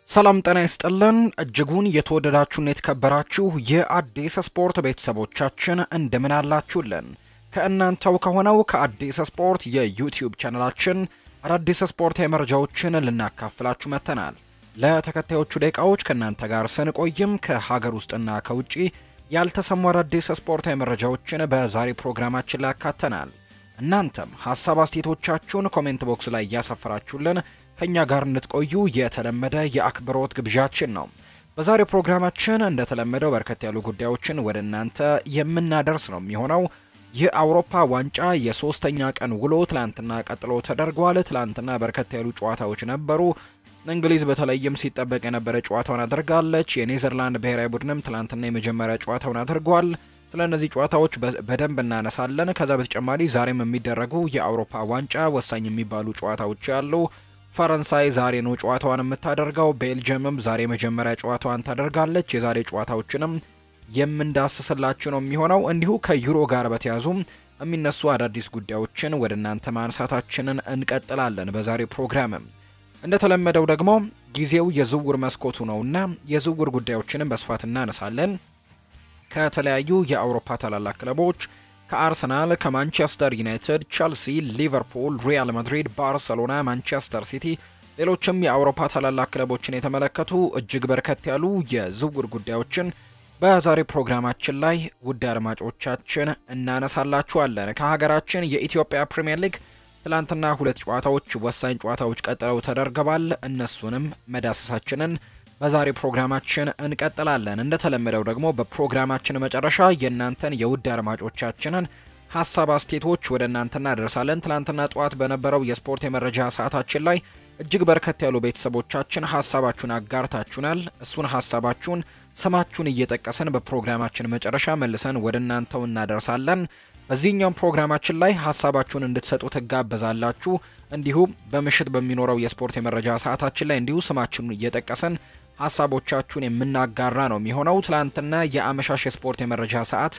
ሰላም ጤና ይስጥልን እጅጉን የተወደዳችሁና የተከበራችሁ የአዲስ ስፖርት ቤተሰቦቻችን እንደምን አላችሁልን? ከእናንተው ከሆነው ከአዲስ ስፖርት የዩቲዩብ ቻናላችን አዳዲስ ስፖርታዊ መረጃዎችን ልናካፍላችሁ መጥተናል። ለተከታዮቹ ደቂቃዎች ከእናንተ ጋር ስንቆይም ከሀገር ውስጥና ከውጭ ያልተሰሙ አዳዲስ ስፖርታዊ መረጃዎችን በዛሬ ፕሮግራማችን ላይ ያካተናል። እናንተም ሀሳብ አስተያየቶቻችሁን ኮሜንት ቦክስ ላይ እያሰፈራችሁልን ከኛ ጋር እንድትቆዩ የተለመደ የአክብሮት ግብዣችን ነው። በዛሬው ፕሮግራማችን እንደተለመደው በርከት ያሉ ጉዳዮችን ወደ እናንተ የምናደርስ ነው የሚሆነው። የአውሮፓ ዋንጫ የሶስተኛ ቀን ውሎ ትላንትና ቀጥሎ ተደርጓል። ትላንትና በርከት ያሉ ጨዋታዎች ነበሩ። እንግሊዝ በተለይም ሲጠበቅ የነበረ ጨዋታውን አድርጋለች። የኔዘርላንድ ብሔራዊ ቡድንም ትላንትና የመጀመሪያ ጨዋታውን አድርጓል። ስለ እነዚህ ጨዋታዎች በደንብ እናነሳለን። ከዛ በተጨማሪ ዛሬም የሚደረጉ የአውሮፓ ዋንጫ ወሳኝ የሚባሉ ጨዋታዎች ያሉ ፈረንሳይ ዛሬ ነው ጨዋታዋን የምታደርገው። ቤልጅየምም ዛሬ መጀመሪያ ጨዋታዋን ታደርጋለች። የዛሬ ጨዋታዎችንም የምንዳስስላችሁ ነው የሚሆነው። እንዲሁ ከዩሮ ጋር በተያዙ የሚነሱ አዳዲስ ጉዳዮችን ወደ እናንተ ማንሳታችንን እንቀጥላለን። በዛሬ ፕሮግራምም እንደተለመደው ደግሞ ጊዜው የዝውውር መስኮቱ ነውና የዝውውር ጉዳዮችንም በስፋት እናነሳለን። ከተለያዩ የአውሮፓ ታላላቅ ክለቦች ከአርሰናል፣ ከማንቸስተር ዩናይትድ፣ ቸልሲ፣ ሊቨርፑል፣ ሪያል ማድሪድ፣ ባርሰሎና፣ ማንቸስተር ሲቲ ሌሎችም የአውሮፓ ታላላቅ ክለቦችን የተመለከቱ እጅግ በርከት ያሉ የዝውውር ጉዳዮችን በዛሬ ፕሮግራማችን ላይ ውድ አድማጮቻችን እናነሳላችኋለን። ከሀገራችን የኢትዮጵያ ፕሪምየር ሊግ ትላንትና ሁለት ጨዋታዎች ወሳኝ ጨዋታዎች ቀጥለው ተደርገዋል። እነሱንም መዳሰሳችንን በዛሬ ፕሮግራማችን እንቀጥላለን። እንደተለመደው ደግሞ በፕሮግራማችን መጨረሻ የእናንተን የውድ አድማጮቻችንን ሀሳብ አስቴቶች ወደ እናንተ እናደርሳለን። ትላንትና ጠዋት በነበረው የስፖርት የመረጃ ሰዓታችን ላይ እጅግ በርከት ያሉ ቤተሰቦቻችን ሀሳባችሁን አጋርታችሁናል። እሱን ሀሳባችሁን ስማችሁን እየጠቀስን በፕሮግራማችን መጨረሻ መልሰን ወደ እናንተው እናደርሳለን። በዚህኛውም ፕሮግራማችን ላይ ሀሳባችሁን እንድትሰጡ ትጋበዛላችሁ። እንዲሁም በምሽት በሚኖረው የስፖርት የመረጃ ሰዓታችን ላይ እንዲሁ ስማችሁን እየጠቀስን ሀሳቦቻችሁን የምናጋራ ነው የሚሆነው። ትላንትና የአመሻሽ የስፖርት የመረጃ ሰዓት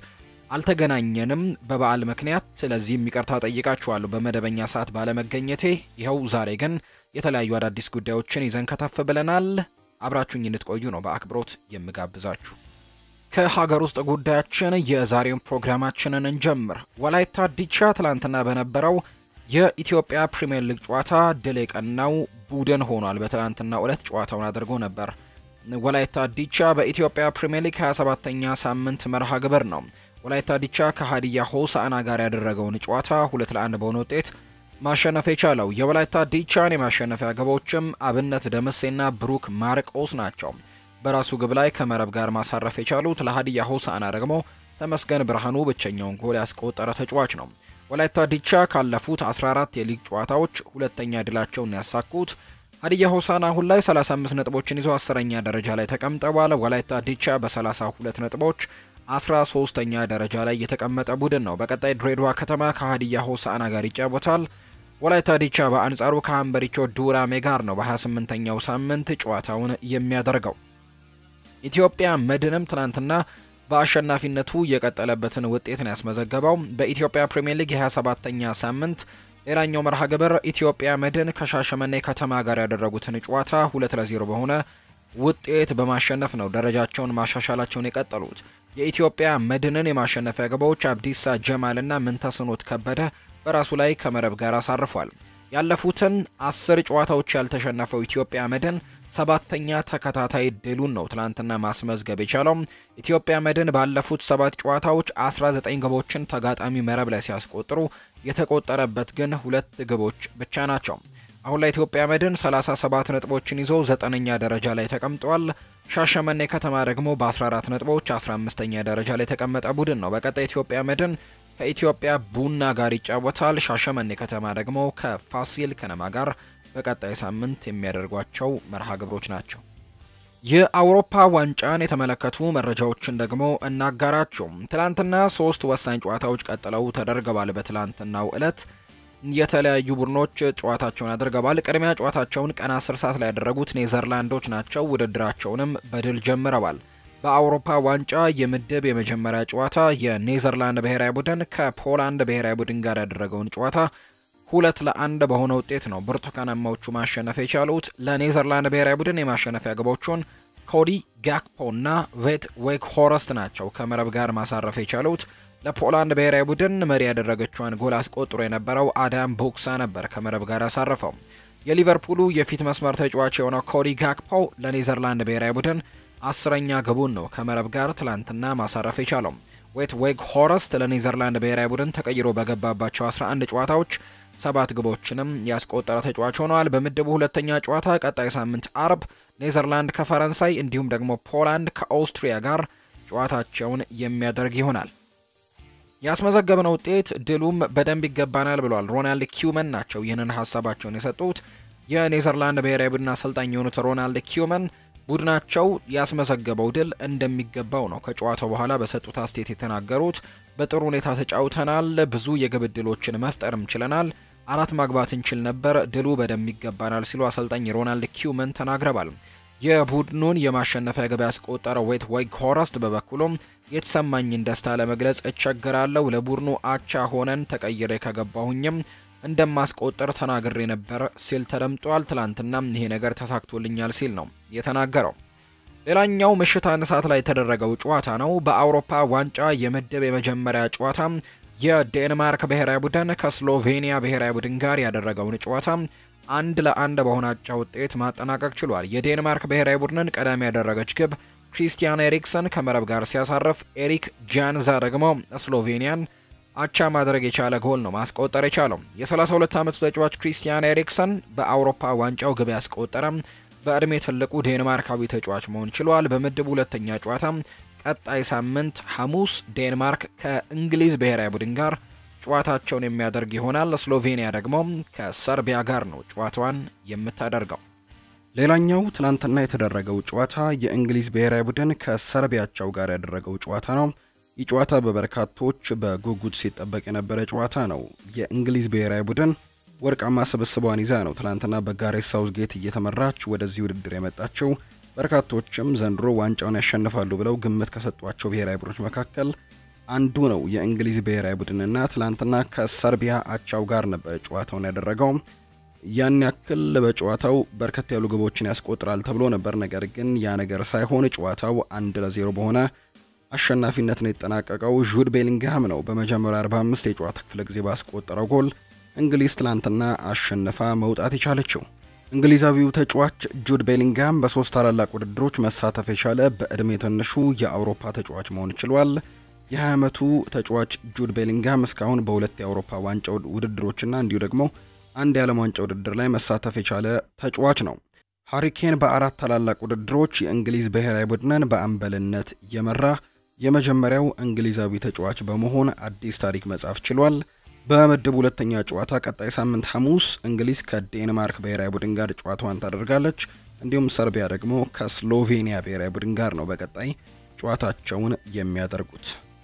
አልተገናኘንም በበዓል ምክንያት። ስለዚህም ይቅርታ ጠይቃችኋለሁ በመደበኛ ሰዓት ባለመገኘቴ። ይኸው ዛሬ ግን የተለያዩ አዳዲስ ጉዳዮችን ይዘን ከተፍ ብለናል። አብራችሁኝ እንድትቆዩ ነው በአክብሮት የምጋብዛችሁ። ከሀገር ውስጥ ጉዳያችን የዛሬውን ፕሮግራማችንን እንጀምር። ወላይታ ዲቻ ትላንትና በነበረው የኢትዮጵያ ፕሪምየር ሊግ ጨዋታ ድል የቀናው ቡድን ሆኗል። በትላንትና ዕለት ጨዋታውን አድርጎ ነበር። ወላይታ ዲቻ በኢትዮጵያ ፕሪምየር ሊግ 27ተኛ ሳምንት መርሃ ግብር ነው ወላይታ ዲቻ ከሀዲያ ሆሳዕና ጋር ያደረገውን ጨዋታ ሁለት ለአንድ በሆነ ውጤት ማሸነፍ የቻለው የወላይታ ዲቻን የማሸነፊያ ግቦችም አብነት ደምሴና ብሩክ ማርቆስ ናቸው። በራሱ ግብ ላይ ከመረብ ጋር ማሳረፍ የቻሉት ለሀዲያ ሆሳዕና ደግሞ ተመስገን ብርሃኑ ብቸኛውን ጎል ያስቆጠረ ተጫዋች ነው። ወላይታ ዲቻ ካለፉት 14 የሊግ ጨዋታዎች ሁለተኛ ድላቸውን ያሳኩት። ሀዲያ ሆሳዕና አሁን ላይ 35 ነጥቦችን ይዞ አስረኛ ደረጃ ላይ ተቀምጠዋል። ወላይታ ዲቻ በ32 ነጥቦች 13ተኛ ደረጃ ላይ የተቀመጠ ቡድን ነው። በቀጣይ ድሬዳዋ ከተማ ከሀዲያ ሆሳዕና ጋር ይጫወታል። ወላይታ ዲቻ በአንጻሩ ከሀምበሪቾ ዱራሜ ጋር ነው በ28ኛው ሳምንት ጨዋታውን የሚያደርገው። ኢትዮጵያ መድንም ትናንትና በአሸናፊነቱ የቀጠለበትን ውጤት ነው ያስመዘገበው። በኢትዮጵያ ፕሪምየር ሊግ የ27ኛ ሳምንት ሌላኛው መርሃ ግብር ኢትዮጵያ መድን ከሻሸመኔ ከተማ ጋር ያደረጉትን ጨዋታ ሁለት ለዜሮ በሆነ ውጤት በማሸነፍ ነው ደረጃቸውን ማሻሻላቸውን የቀጠሉት። የኢትዮጵያ መድንን የማሸነፊያ ግቦች አብዲሳ ጀማልና ምንተስኖት ከበደ በራሱ ላይ ከመረብ ጋር አሳርፏል። ያለፉትን አስር ጨዋታዎች ያልተሸነፈው ኢትዮጵያ መድን ሰባተኛ ተከታታይ ድሉን ነው ትናንትና ማስመዝገብ የቻለው። ኢትዮጵያ መድን ባለፉት ሰባት ጨዋታዎች 19 ግቦችን ተጋጣሚ መረብ ላይ ሲያስቆጥሩ የተቆጠረበት ግን ሁለት ግቦች ብቻ ናቸው። አሁን ላይ ኢትዮጵያ መድን 37 ነጥቦችን ይዞ ዘጠነኛ ደረጃ ላይ ተቀምጧል። ሻሸመኔ ከተማ ደግሞ በ14 ነጥቦች 15ኛ ደረጃ ላይ የተቀመጠ ቡድን ነው። በቀጣይ ኢትዮጵያ መድን ከኢትዮጵያ ቡና ጋር ይጫወታል። ሻሸመኔ ከተማ ደግሞ ከፋሲል ከነማ ጋር በቀጣይ ሳምንት የሚያደርጓቸው መርሃ ግብሮች ናቸው። የአውሮፓ ዋንጫን የተመለከቱ መረጃዎችን ደግሞ እናጋራቸው። ትላንትና ሶስት ወሳኝ ጨዋታዎች ቀጥለው ተደርገዋል። በትላንትናው ዕለት የተለያዩ ቡድኖች ጨዋታቸውን አድርገዋል። ቅድሚያ ጨዋታቸውን ቀን 10 ሰዓት ላይ ያደረጉት ኔዘርላንዶች ናቸው። ውድድራቸውንም በድል ጀምረዋል። በአውሮፓ ዋንጫ የምድብ የመጀመሪያ ጨዋታ የኔዘርላንድ ብሔራዊ ቡድን ከፖላንድ ብሔራዊ ቡድን ጋር ያደረገውን ጨዋታ ሁለት ለአንድ በሆነ ውጤት ነው ብርቱካናማዎቹ ማሸነፍ የቻሉት። ለኔዘርላንድ ብሔራዊ ቡድን የማሸነፊያ ግቦቹን ኮዲ ጋክፖ እና ቬት ዌክ ሆረስት ናቸው ከመረብ ጋር ማሳረፍ የቻሉት። ለፖላንድ ብሔራዊ ቡድን መሪ ያደረገችዋን ጎል አስቆጥሮ የነበረው አዳም ቦክሳ ነበር ከመረብ ጋር ያሳረፈው። የሊቨርፑሉ የፊት መስመር ተጫዋች የሆነው ኮዲ ጋክፖ ለኔዘርላንድ ብሔራዊ ቡድን አስረኛ ግቡን ነው ከመረብ ጋር ትላንትና ማሳረፍ የቻለው። ዌት ዌግ ሆረስት ለኔዘርላንድ ብሔራዊ ቡድን ተቀይሮ በገባባቸው 11 ጨዋታዎች ሰባት ግቦችንም ያስቆጠረ ተጫዋች ሆነዋል። በምድቡ ሁለተኛ ጨዋታ ቀጣይ ሳምንት አርብ ኔዘርላንድ ከፈረንሳይ እንዲሁም ደግሞ ፖላንድ ከኦስትሪያ ጋር ጨዋታቸውን የሚያደርግ ይሆናል። ያስመዘገብነው ውጤት ድሉም በደንብ ይገባናል ብሏል። ሮናልድ ኪውመን ናቸው ይህንን ሀሳባቸውን የሰጡት። የኔዘርላንድ ብሔራዊ ቡድን አሰልጣኝ የሆኑት ሮናልድ ኪውመን ቡድናቸው ያስመዘገበው ድል እንደሚገባው ነው ከጨዋታው በኋላ በሰጡት አስተያየት የተናገሩት። በጥሩ ሁኔታ ተጫውተናል፣ ብዙ የግብ ዕድሎችን መፍጠርም ችለናል፣ አራት ማግባት እንችል ነበር፣ ድሉ በደንብ ይገባናል ሲሉ አሰልጣኝ ሮናልድ ኪውመን ተናግረዋል። የቡድኑን የማሸነፊያ ግብ ያስቆጠረው ዌት ዌግ ሆረስት በበኩሉም የተሰማኝን ደስታ ለመግለጽ እቸግራለሁ። ለቡድኑ አቻ ሆነን ተቀይሬ ከገባሁኝም እንደማስቆጠር ተናግሬ ነበር ሲል ተደምጧል። ትላንትና ይሄ ነገር ተሳክቶልኛል ሲል ነው የተናገረው። ሌላኛው ምሽት አንድ ሰዓት ላይ የተደረገው ጨዋታ ነው። በአውሮፓ ዋንጫ የምድብ የመጀመሪያ ጨዋታ የዴንማርክ ብሔራዊ ቡድን ከስሎቬኒያ ብሔራዊ ቡድን ጋር ያደረገውን ጨዋታ አንድ ለአንድ በሆነ አቻ ውጤት ማጠናቀቅ ችሏል። የዴንማርክ ብሔራዊ ቡድንን ቀዳሚ ያደረገች ግብ ክሪስቲያን ኤሪክሰን ከመረብ ጋር ሲያሳርፍ፣ ኤሪክ ጃንዛ ደግሞ ስሎቬኒያን አቻ ማድረግ የቻለ ጎል ነው ማስቆጠር የቻለው። የ32 ዓመቱ ተጫዋች ክሪስቲያን ኤሪክሰን በአውሮፓ ዋንጫው ግብ ያስቆጠረ በእድሜ ትልቁ ዴንማርካዊ ተጫዋች መሆን ችሏል። በምድቡ ሁለተኛ ጨዋታ ቀጣይ ሳምንት ሐሙስ ዴንማርክ ከእንግሊዝ ብሔራዊ ቡድን ጋር ጨዋታቸውን የሚያደርግ ይሆናል። ስሎቬኒያ ደግሞ ከሰርቢያ ጋር ነው ጨዋታዋን የምታደርገው። ሌላኛው ትናንትና የተደረገው ጨዋታ የእንግሊዝ ብሔራዊ ቡድን ከሰርቢያቸው ጋር ያደረገው ጨዋታ ነው። ይህ ጨዋታ በበርካቶች በጉጉት ሲጠበቅ የነበረ ጨዋታ ነው። የእንግሊዝ ብሔራዊ ቡድን ወርቃማ ስብስቧን ይዛ ነው ትናንትና በጋሬት ሳውዝጌት እየተመራች ወደዚህ ውድድር የመጣችው። በርካቶችም ዘንድሮ ዋንጫውን ያሸንፋሉ ብለው ግምት ከሰጧቸው ብሔራዊ ቡድኖች መካከል አንዱ ነው የእንግሊዝ ብሔራዊ ቡድንና ትላንትና ከሰርቢያ አቻው ጋር ነበር ጨዋታውን ያደረገው። ያን ያክል በጨዋታው በርከት ያሉ ግቦችን ያስቆጥራል ተብሎ ነበር። ነገር ግን ያ ነገር ሳይሆን ጨዋታው አንድ ለዜሮ በሆነ አሸናፊነት ነው የተጠናቀቀው። ጁድ ቤሊንግሃም ነው በመጀመሪያ 45 የጨዋታ ክፍለ ጊዜ ባስቆጠረው ጎል እንግሊዝ ትላንትና አሸንፋ መውጣት የቻለችው። እንግሊዛዊው ተጫዋች ጁድ ቤሊንግሃም በሶስት ታላላቅ ውድድሮች መሳተፍ የቻለ በእድሜ ትንሹ የአውሮፓ ተጫዋች መሆን ችሏል። የ20 ዓመቱ ተጫዋች ጁድ ቤሊንግሃም እስካሁን በሁለት የአውሮፓ ዋንጫ ውድድሮችና እንዲሁ ደግሞ አንድ የዓለም ዋንጫ ውድድር ላይ መሳተፍ የቻለ ተጫዋች ነው። ሃሪኬን በአራት ታላላቅ ውድድሮች የእንግሊዝ ብሔራዊ ቡድንን በአምበልነት የመራ የመጀመሪያው እንግሊዛዊ ተጫዋች በመሆን አዲስ ታሪክ መጻፍ ችሏል። በምድብ ሁለተኛ ጨዋታ ቀጣይ ሳምንት ሐሙስ እንግሊዝ ከዴንማርክ ብሔራዊ ቡድን ጋር ጨዋታዋን ታደርጋለች። እንዲሁም ሰርቢያ ደግሞ ከስሎቬኒያ ብሔራዊ ቡድን ጋር ነው በቀጣይ ጨዋታቸውን የሚያደርጉት።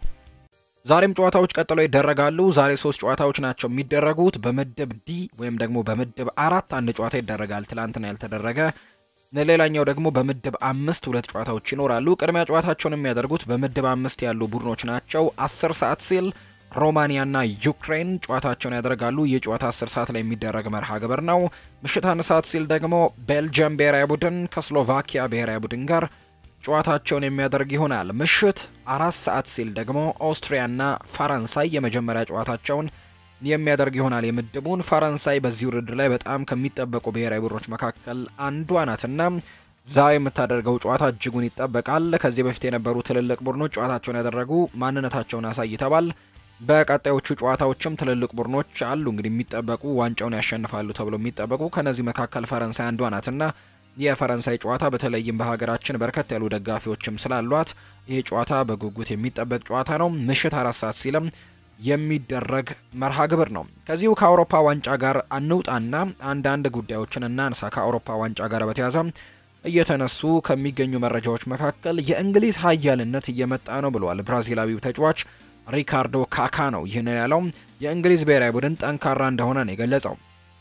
ዛሬም ጨዋታዎች ቀጥለው ይደረጋሉ። ዛሬ ሶስት ጨዋታዎች ናቸው የሚደረጉት። በምድብ ዲ ወይም ደግሞ በምድብ አራት አንድ ጨዋታ ይደረጋል፣ ትላንትና ያልተደረገ። ሌላኛው ደግሞ በምድብ አምስት ሁለት ጨዋታዎች ይኖራሉ። ቅድሚያ ጨዋታቸውን የሚያደርጉት በምድብ አምስት ያሉ ቡድኖች ናቸው። አስር ሰዓት ሲል ሮማኒያና ዩክሬን ጨዋታቸውን ያደርጋሉ። ይህ ጨዋታ 10 ሰዓት ላይ የሚደረግ መርሃ ግብር ነው። ምሽት አንድ ሰዓት ሲል ደግሞ ቤልጅየም ብሔራዊ ቡድን ከስሎቫኪያ ብሔራዊ ቡድን ጋር ጨዋታቸውን የሚያደርግ ይሆናል። ምሽት አራት ሰዓት ሲል ደግሞ ኦስትሪያና ፈረንሳይ የመጀመሪያ ጨዋታቸውን የሚያደርግ ይሆናል። የምድቡን ፈረንሳይ በዚህ ውድድር ላይ በጣም ከሚጠበቁ ብሔራዊ ቡድኖች መካከል አንዷ ናትና ዛሬ የምታደርገው ጨዋታ እጅጉን ይጠበቃል። ከዚህ በፊት የነበሩ ትልልቅ ቡድኖች ጨዋታቸውን ያደረጉ ማንነታቸውን አሳይተዋል። በቀጣዮቹ ጨዋታዎችም ትልልቅ ቡድኖች አሉ እንግዲህ የሚጠበቁ ዋንጫውን ያሸንፋሉ ተብሎ የሚጠበቁ ከነዚህ መካከል ፈረንሳይ አንዷ ናትና የፈረንሳይ ጨዋታ በተለይም በሀገራችን በርከት ያሉ ደጋፊዎችም ስላሏት ይህ ጨዋታ በጉጉት የሚጠበቅ ጨዋታ ነው። ምሽት አራት ሰዓት ሲልም የሚደረግ መርሃ ግብር ነው። ከዚሁ ከአውሮፓ ዋንጫ ጋር አንውጣና አንዳንድ ጉዳዮችን እናንሳ። ከአውሮፓ ዋንጫ ጋር በተያያዘ እየተነሱ ከሚገኙ መረጃዎች መካከል የእንግሊዝ ኃያልነት እየመጣ ነው ብለዋል ብራዚላዊው ተጫዋች ሪካርዶ ካካ ነው ይህንን ያለው። የእንግሊዝ ብሔራዊ ቡድን ጠንካራ እንደሆነ ነው የገለጸው።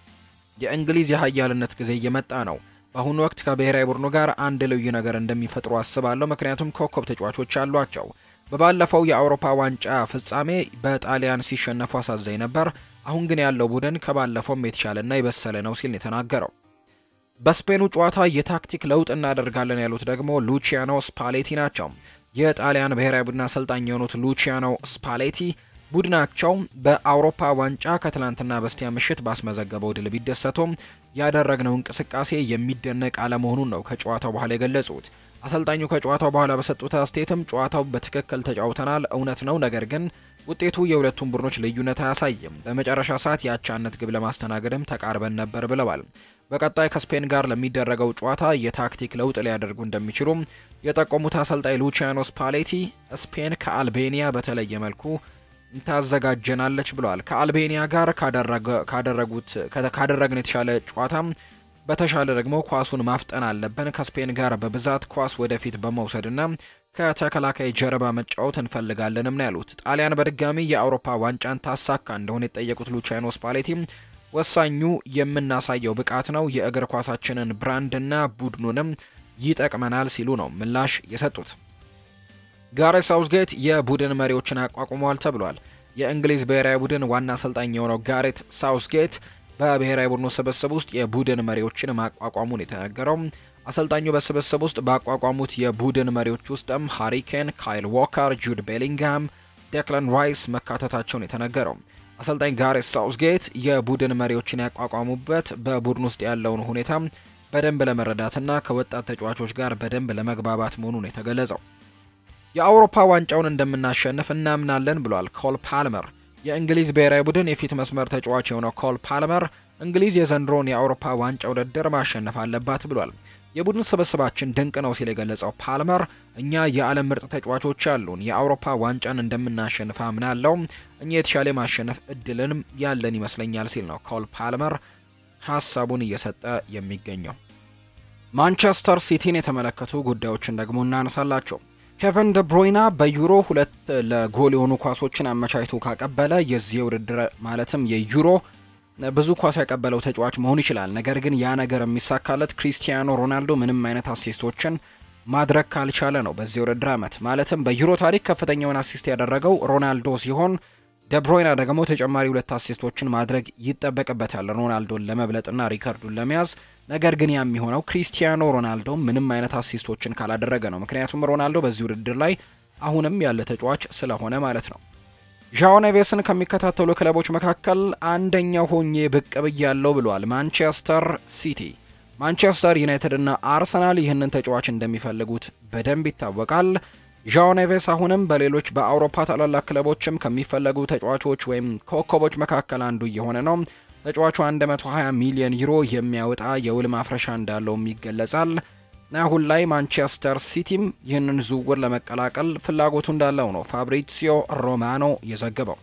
የእንግሊዝ የኃያልነት ጊዜ እየመጣ ነው። በአሁኑ ወቅት ከብሔራዊ ቡድኑ ጋር አንድ ልዩ ነገር እንደሚፈጥሩ አስባለሁ፣ ምክንያቱም ኮከብ ተጫዋቾች አሏቸው። በባለፈው የአውሮፓ ዋንጫ ፍጻሜ በጣሊያን ሲሸነፉ አሳዛኝ ነበር። አሁን ግን ያለው ቡድን ከባለፈውም የተሻለና የበሰለ ነው ሲል የተናገረው። በስፔኑ ጨዋታ የታክቲክ ለውጥ እናደርጋለን ያሉት ደግሞ ሉቺያኖ ስፓሌቲ ናቸው። የጣሊያን ብሔራዊ ቡድን አሰልጣኝ የሆኑት ሉቺያኖ ስፓሌቲ ቡድናቸው በአውሮፓ ዋንጫ ከትላንትና በስቲያ ምሽት ባስመዘገበው ድል ቢደሰቱም ያደረግነው እንቅስቃሴ የሚደነቅ አለመሆኑን ነው ከጨዋታው በኋላ የገለጹት። አሰልጣኙ ከጨዋታው በኋላ በሰጡት አስተያየትም ጨዋታው በትክክል ተጫውተናል፣ እውነት ነው። ነገር ግን ውጤቱ የሁለቱም ቡድኖች ልዩነት አያሳይም። በመጨረሻ ሰዓት የአቻነት ግብ ለማስተናገድም ተቃርበን ነበር ብለዋል። በቀጣይ ከስፔን ጋር ለሚደረገው ጨዋታ የታክቲክ ለውጥ ሊያደርጉ እንደሚችሉ የጠቆሙት አሰልጣኝ ሉቺያኖ ስፓሌቲ ስፔን ከአልቤኒያ በተለየ መልኩ ታዘጋጀናለች ብለዋል። ከአልቤኒያ ጋር ካደረጉት ካደረግን የተሻለ ጨዋታ በተሻለ ደግሞ ኳሱን ማፍጠን አለብን። ከስፔን ጋር በብዛት ኳስ ወደፊት በመውሰድና ከተከላካይ ጀርባ መጫወት እንፈልጋለንም ነው ያሉት። ጣሊያን በድጋሚ የአውሮፓ ዋንጫን ታሳካ እንደሆነ የጠየቁት ሉቺያኖ ስፓሌቲ ወሳኙ የምናሳየው ብቃት ነው፣ የእግር ኳሳችንን ብራንድና ቡድኑንም ይጠቅመናል ሲሉ ነው ምላሽ የሰጡት። ጋሬት ሳውዝጌት የቡድን መሪዎችን አቋቁመዋል ተብሏል። የእንግሊዝ ብሔራዊ ቡድን ዋና አሰልጣኝ የሆነው ጋሬት ሳውዝጌት በብሔራዊ ቡድኑ ስብስብ ውስጥ የቡድን መሪዎችን ማቋቋሙን የተነገረው አሰልጣኙ በስብስብ ውስጥ ባቋቋሙት የቡድን መሪዎች ውስጥም ሃሪኬን፣ ካይል ዎከር፣ ጁድ ቤሊንግሃም፣ ዴክለን ራይስ መካተታቸውን የተነገረው አሰልጣኝ ጋሬት ሳውዝጌት የቡድን መሪዎችን ያቋቋሙበት በቡድን ውስጥ ያለውን ሁኔታ በደንብ ለመረዳትና ከወጣት ተጫዋቾች ጋር በደንብ ለመግባባት መሆኑን የተገለጸው የአውሮፓ ዋንጫውን እንደምናሸንፍ እናምናለን ብሏል ኮል ፓልመር። የእንግሊዝ ብሔራዊ ቡድን የፊት መስመር ተጫዋች የሆነው ኮል ፓልመር እንግሊዝ የዘንድሮን የአውሮፓ ዋንጫ ውድድር ማሸነፍ አለባት ብሏል። የቡድን ስብስባችን ድንቅ ነው ሲል የገለጸው ፓልመር እኛ የዓለም ምርጥ ተጫዋቾች አሉን፣ የአውሮፓ ዋንጫን እንደምናሸንፍ አምናለው፣ እኛ የተሻለ ማሸነፍ እድልንም ያለን ይመስለኛል ሲል ነው ኮል ፓልመር ሀሳቡን እየሰጠ የሚገኘው። ማንቸስተር ሲቲን የተመለከቱ ጉዳዮችን ደግሞ እናነሳላቸው። ኬቨን ደ ብሮይና በዩሮ ሁለት ለጎል የሆኑ ኳሶችን አመቻችቶ ካቀበለ የዚህ ውድድር ማለትም የዩሮ ብዙ ኳስ ያቀበለው ተጫዋች መሆን ይችላል። ነገር ግን ያ ነገር የሚሳካለት ክሪስቲያኖ ሮናልዶ ምንም አይነት አሲስቶችን ማድረግ ካልቻለ ነው። በዚህ ውድድር ዓመት ማለትም በዩሮ ታሪክ ከፍተኛውን አሲስት ያደረገው ሮናልዶ ሲሆን ደብሮይና ደግሞ ተጨማሪ ሁለት አሲስቶችን ማድረግ ይጠበቅበታል ሮናልዶን ለመብለጥና ሪከርዱን ለመያዝ። ነገር ግን ያ የሚሆነው ክሪስቲያኖ ሮናልዶ ምንም አይነት አሲስቶችን ካላደረገ ነው። ምክንያቱም ሮናልዶ በዚህ ውድድር ላይ አሁንም ያለ ተጫዋች ስለሆነ ማለት ነው። ዣኦ ኔቬስን ከሚከታተሉ ክለቦች መካከል አንደኛው ሆኜ ብቅ ብያለሁ ብሏል ማንቸስተር ሲቲ። ማንቸስተር ዩናይትድ እና አርሰናል ይህንን ተጫዋች እንደሚፈልጉት በደንብ ይታወቃል። ዣኦ ኔቬስ አሁንም በሌሎች በአውሮፓ ታላላቅ ክለቦችም ከሚፈለጉ ተጫዋቾች ወይም ኮከቦች መካከል አንዱ እየሆነ ነው። ተጫዋቹ 120 ሚሊዮን ዩሮ የሚያወጣ የውል ማፍረሻ እንዳለውም ይገለጻል። አሁን ላይ ማንቸስተር ሲቲም ይህንን ዝውውር ለመቀላቀል ፍላጎቱ እንዳለው ነው ፋብሪሲዮ ሮማኖ የዘገበው።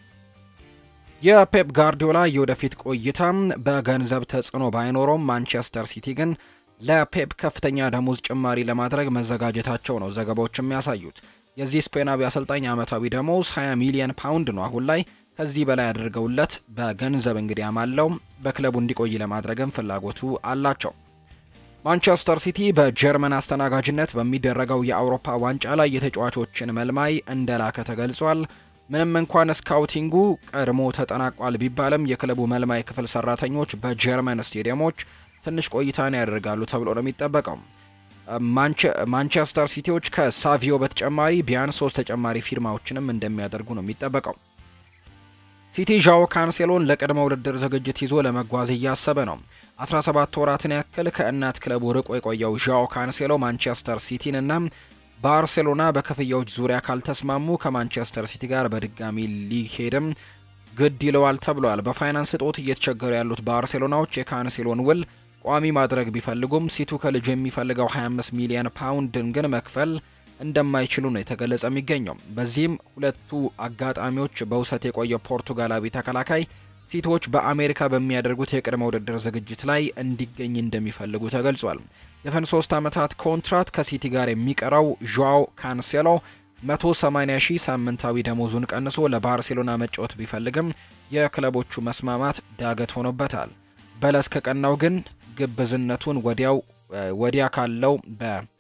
የፔፕ ጋርዲዮላ የወደፊት ቆይታ በገንዘብ ተጽዕኖ ባይኖረውም ማንቸስተር ሲቲ ግን ለፔፕ ከፍተኛ ደሞዝ ጭማሪ ለማድረግ መዘጋጀታቸው ነው ዘገባዎች የሚያሳዩት። የዚህ ስፔናዊ አሰልጣኝ ዓመታዊ ደሞዝ 20 ሚሊዮን ፓውንድ ነው። አሁን ላይ ከዚህ በላይ አድርገውለት በገንዘብ እንግዲህ አማለው በክለቡ እንዲቆይ ለማድረግም ፍላጎቱ አላቸው። ማንቸስተር ሲቲ በጀርመን አስተናጋጅነት በሚደረገው የአውሮፓ ዋንጫ ላይ የተጫዋቾችን መልማይ እንደላከ ተገልጿል። ምንም እንኳን ስካውቲንጉ ቀድሞ ተጠናቋል ቢባልም የክለቡ መልማይ ክፍል ሰራተኞች በጀርመን ስቴዲየሞች ትንሽ ቆይታን ያደርጋሉ ተብሎ ነው የሚጠበቀው። ማንቸስተር ሲቲዎች ከሳቪዮ በተጨማሪ ቢያንስ ሶስት ተጨማሪ ፊርማዎችንም እንደሚያደርጉ ነው የሚጠበቀው። ሲቲ ዣኦ ካንሴሎን ለቅድመ ውድድር ዝግጅት ይዞ ለመጓዝ እያሰበ ነው። 17 ወራትን ያክል ከእናት ክለቡ ርቆ የቆየው ዣኦ ካንሴሎ ማንቸስተር ሲቲን እና ባርሴሎና በክፍያዎች ዙሪያ ካልተስማሙ ከማንቸስተር ሲቲ ጋር በድጋሚ ሊሄድም ግድ ይለዋል ተብሏል። በፋይናንስ እጦት እየተቸገሩ ያሉት ባርሴሎናዎች የካንሴሎን ውል ቋሚ ማድረግ ቢፈልጉም ሲቱ ከልጁ የሚፈልገው 25 ሚሊዮን ፓውንድን ግን መክፈል እንደማይችሉ ነው የተገለጸ የሚገኘው። በዚህም ሁለቱ አጋጣሚዎች በውሰት የቆየው ፖርቱጋላዊ ተከላካይ ሲቲዎች በአሜሪካ በሚያደርጉት የቅድመ ውድድር ዝግጅት ላይ እንዲገኝ እንደሚፈልጉ ተገልጿል። የፈን ሶስት ዓመታት ኮንትራት ከሲቲ ጋር የሚቀረው ዣኦ ካንሴሎ 180 ሺህ ሳምንታዊ ደሞዙን ቀንሶ ለባርሴሎና መጫወት ቢፈልግም የክለቦቹ መስማማት ዳገት ሆኖበታል። በለስ ከቀናው ግን ግብዝነቱን ወዲያው ወዲያ ካለው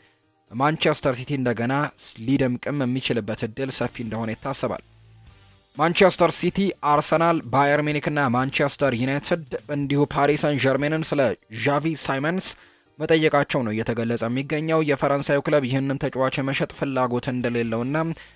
በማንቸስተር ሲቲ እንደገና ሊደምቅም የሚችልበት እድል ሰፊ እንደሆነ ይታሰባል። ማንቸስተር ሲቲ፣ አርሰናል፣ ባየር ሚኒክ እና ማንቸስተር ዩናይትድ እንዲሁ ፓሪስ ሰን ዠርሜንን ስለ ዣቪ ሳይመንስ መጠየቃቸው ነው እየተገለጸ የሚገኘው። የፈረንሳዩ ክለብ ይህንን ተጫዋች የመሸጥ ፍላጎት እንደሌለውና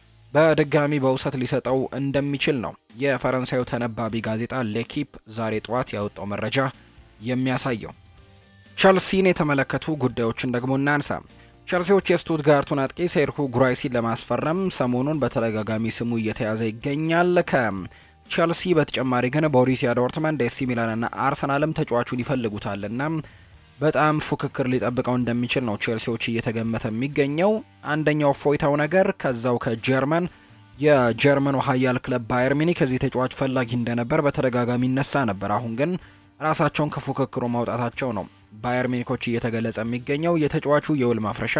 በድጋሚ በውሰት ሊሰጠው እንደሚችል ነው የፈረንሳዩ ተነባቢ ጋዜጣ ሌኪፕ ዛሬ ጠዋት ያወጣው መረጃ የሚያሳየው። ቸልሲን የተመለከቱ ጉዳዮችን ደግሞ እናንሳ። ቸልሲዎች የስቱትጋርቱን አጥቂ ሴርሁ ጉራይሲን ለማስፈረም ሰሞኑን በተደጋጋሚ ስሙ እየተያዘ ይገኛል። ከቸልሲ በተጨማሪ ግን ቦሩሲያ ዶርትመንድ፣ ኤሲ ሚላን እና አርሰናልም ተጫዋቹን ይፈልጉታልና በጣም ፉክክር ሊጠብቀው እንደሚችል ነው ቼልሲዎች እየተገመተ የሚገኘው። አንደኛው ፎይታው ነገር ከዛው ከጀርመን የጀርመኑ ኃያል ክለብ ባየር ሚኒክ ከዚህ ተጫዋች ፈላጊ እንደነበር በተደጋጋሚ ይነሳ ነበር። አሁን ግን ራሳቸውን ከፉክክሩ ማውጣታቸው ነው ባየር ሚኒኮች እየተገለጸ የሚገኘው። የተጫዋቹ የውል ማፍረሻ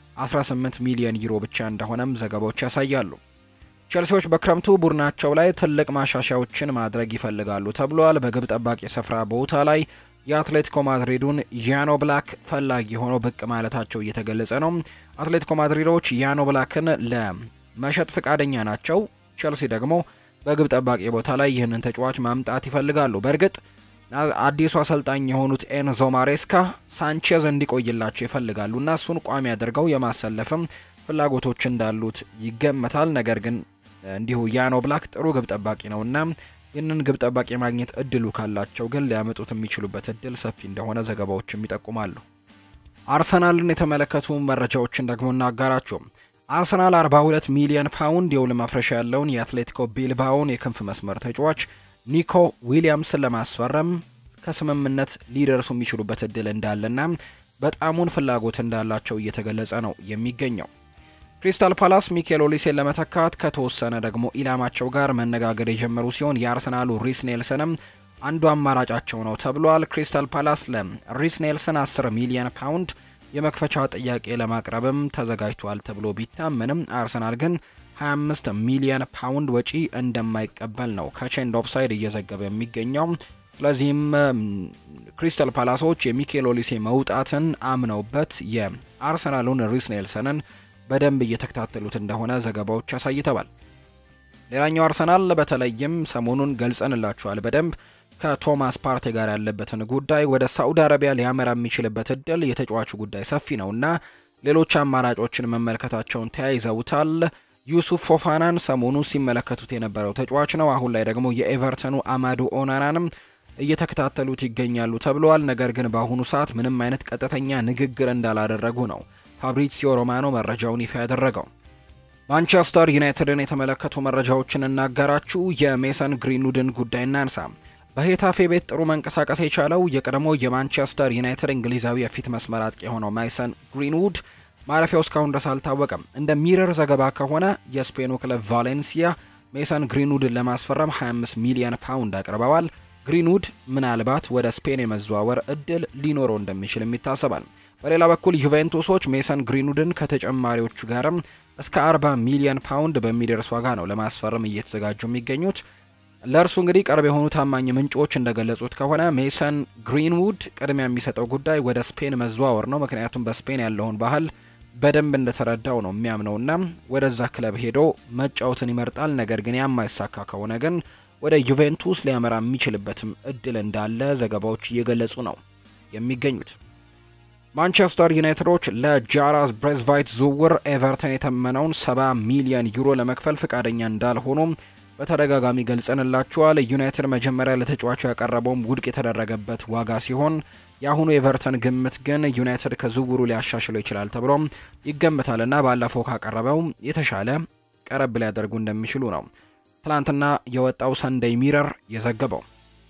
18 ሚሊዮን ዩሮ ብቻ እንደሆነም ዘገባዎች ያሳያሉ። ቼልሲዎች በክረምቱ ቡድናቸው ላይ ትልቅ ማሻሻያዎችን ማድረግ ይፈልጋሉ ተብሏል። በግብ ጠባቂ ስፍራ ቦታ ላይ የአትሌቲኮ ማድሪዱን ያኖ ብላክ ፈላጊ ሆኖ ብቅ ማለታቸው እየተገለጸ ነው። አትሌቲኮ ማድሪዶች ያኖ ብላክን ለመሸጥ ፈቃደኛ ናቸው። ቼልሲ ደግሞ በግብ ጠባቂ ቦታ ላይ ይህንን ተጫዋች ማምጣት ይፈልጋሉ። በእርግጥ አዲሱ አሰልጣኝ የሆኑት ኤንዞ ማሬስካ ሳንቼዝ እንዲቆይላቸው ይፈልጋሉ እና እሱን ቋሚ አድርገው የማሰለፍም ፍላጎቶች እንዳሉት ይገመታል። ነገር ግን እንዲሁ ያኖ ብላክ ጥሩ ግብ ጠባቂ ነውና ይህንን ግብ ጠባቂ የማግኘት እድሉ ካላቸው ግን ሊያመጡት የሚችሉበት እድል ሰፊ እንደሆነ ዘገባዎችም ይጠቁማሉ። አርሰናልን የተመለከቱ መረጃዎችን ደግሞ እናጋራቸው። አርሰናል 42 ሚሊዮን ፓውንድ የውል ማፍረሻ ያለውን የአትሌቲኮ ቢልባውን የክንፍ መስመር ተጫዋች ኒኮ ዊሊያምስን ለማስፈረም ከስምምነት ሊደርሱ የሚችሉበት እድል እንዳለና በጣሙን ፍላጎት እንዳላቸው እየተገለጸ ነው የሚገኘው። ክሪስታል ፓላስ ሚኬል ኦሊሴን ለመተካት ከተወሰነ ደግሞ ኢላማቸው ጋር መነጋገር የጀመሩ ሲሆን የአርሰናሉ ሪስ ኔልሰንም አንዱ አማራጫቸው ነው ተብሏል። ክሪስታል ፓላስ ለሪስ ኔልሰን 10 ሚሊዮን ፓውንድ የመክፈቻ ጥያቄ ለማቅረብም ተዘጋጅቷል ተብሎ ቢታመንም አርሰናል ግን 25 ሚሊዮን ፓውንድ ወጪ እንደማይቀበል ነው ከቼንድ ኦፍሳይድ እየዘገበ የሚገኘው። ስለዚህም ክሪስታል ፓላሶች የሚኬል ኦሊሴ መውጣትን አምነውበት የአርሰናሉን ሪስ ኔልሰንን በደንብ እየተከታተሉት እንደሆነ ዘገባዎች አሳይተዋል። ሌላኛው አርሰናል በተለይም ሰሞኑን ገልጸንላችኋል በደንብ ከቶማስ ፓርቴ ጋር ያለበትን ጉዳይ ወደ ሳዑዲ አረቢያ ሊያመራ የሚችልበት እድል የተጫዋቹ ጉዳይ ሰፊ ነውና ሌሎች አማራጮችን መመልከታቸውን ተያይዘውታል። ዩሱፍ ፎፋናን ሰሞኑ ሲመለከቱት የነበረው ተጫዋች ነው። አሁን ላይ ደግሞ የኤቨርተኑ አማዱ ኦናናንም እየተከታተሉት ይገኛሉ ተብለዋል። ነገር ግን በአሁኑ ሰዓት ምንም አይነት ቀጥተኛ ንግግር እንዳላደረጉ ነው ፋብሪሲዮ ሮማኖ መረጃውን ይፋ ያደረገው። ማንቸስተር ዩናይትድን የተመለከቱ መረጃዎችን እናጋራችሁ። የሜሰን ግሪንውድን ጉዳይ እናንሳ። በሄታፌ ቤት ጥሩ መንቀሳቀስ የቻለው የቀድሞ የማንቸስተር ዩናይትድ እንግሊዛዊ የፊት መስመር አጥቂ የሆነው ማይሰን ግሪንውድ ማረፊያው እስካሁን ድረስ አልታወቀም። እንደ ሚረር ዘገባ ከሆነ የስፔኑ ክለብ ቫሌንሲያ ሜሰን ግሪንውድን ለማስፈረም 25 ሚሊዮን ፓውንድ አቅርበዋል። ግሪንውድ ምናልባት ወደ ስፔን የመዘዋወር እድል ሊኖረው እንደሚችልም ይታሰባል። በሌላ በኩል ዩቬንቱሶች ሜሰን ግሪንውድን ከተጨማሪዎቹ ጋርም እስከ 40 ሚሊዮን ፓውንድ በሚደርስ ዋጋ ነው ለማስፈረም እየተዘጋጁ የሚገኙት። ለእርሱ እንግዲህ ቅርብ የሆኑ ታማኝ ምንጮች እንደገለጹት ከሆነ ሜሰን ግሪንውድ ቅድሚያ የሚሰጠው ጉዳይ ወደ ስፔን መዘዋወር ነው። ምክንያቱም በስፔን ያለውን ባህል በደንብ እንደተረዳው ነው የሚያምነውና ወደዛ ክለብ ሄዶ መጫወትን ይመርጣል። ነገር ግን የማይሳካ ከሆነ ግን ወደ ዩቬንቱስ ሊያመራ የሚችልበትም እድል እንዳለ ዘገባዎች እየገለጹ ነው የሚገኙት። ማንቸስተር ዩናይትዶች ለጃራዝ ብሬዝቫይት ዝውውር ኤቨርተን የተመነውን 70 ሚሊዮን ዩሮ ለመክፈል ፈቃደኛ እንዳልሆኑ በተደጋጋሚ ገልጸንላቸዋል። ዩናይትድ መጀመሪያ ለተጫዋቹ ያቀረበውም ውድቅ የተደረገበት ዋጋ ሲሆን የአሁኑ ኤቨርተን ግምት ግን ዩናይትድ ከዝውውሩ ሊያሻሽለው ይችላል ተብሎ ይገምታልና ባለፈው ካቀረበው የተሻለ ቀረብ ሊያደርጉ እንደሚችሉ ነው ትናንትና የወጣው ሰንደይ ሚረር የዘገበው።